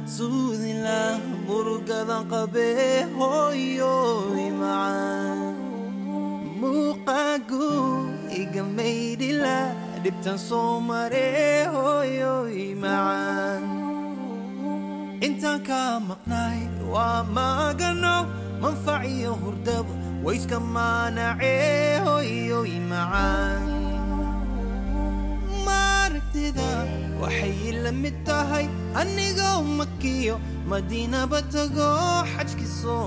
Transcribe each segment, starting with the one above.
suudila murugadan qabee hooyoy macaan muuqaagu iga maydhila dhibtan soo maree hooyoy macaan intaan kaa maqnaay waa maagano manfac iyo hurdaba wayska maanacee hooyoy macaan maaragtida waxay la mid tahay anigoo makiyo madiinaba tago xajki soo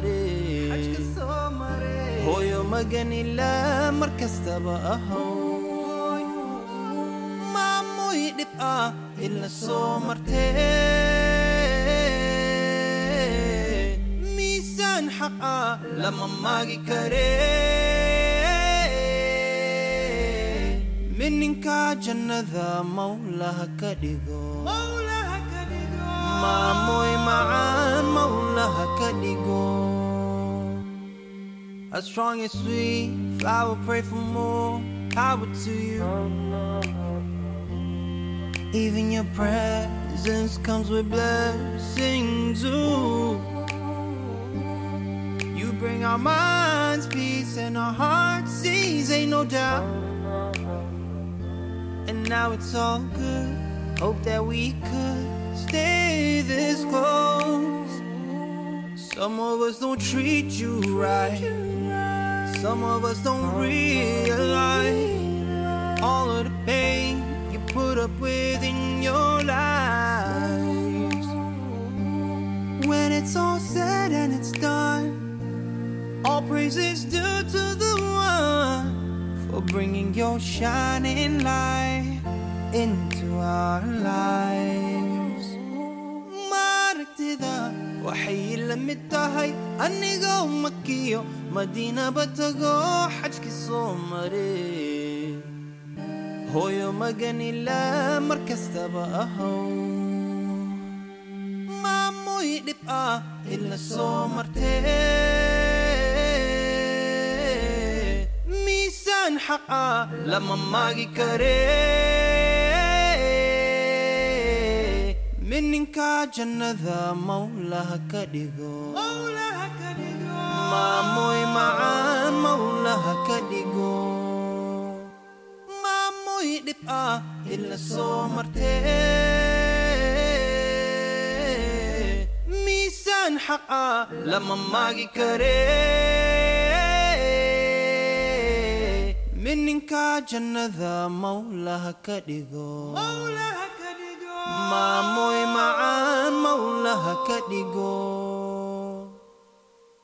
mare hooyo maganila mar kastaba ahow maamuy dhib ah ila soo martee miisaan xaq ah lama maagi karee mininka jannada mawlaha ka dhigo maamoy macaan mawlaha ka dhigo as strong as sweet flower pray for more power to you even your presence comes with blessings ooh. you bring our minds peace and our hearts ease ain't no doubt and now it's all good. Hope that we could stay this close. Some of us don't treat you right. Some of us don't realize all of the pain you put up with in your lives. When it's all said and it's done, all praise is due to the one for bringing your shining light into our lives. Maaragtida waxay la mid tahay anigoo makiyo madiinaba tago xajki soo mare hooyo maganila mar kastaba ahow maamuy dhib ah ila soo martee miisaan xaq ah lama maagi karee mininka jannada mawlaha ka dhigo maamoy macaan mawlaha ka dhigo maamoy dhib ah ila soo martee miisaan xaq ah lama maagi karee mininka jannada mawlaha ka dhigo maamoy macaan mawlaha ka dhigo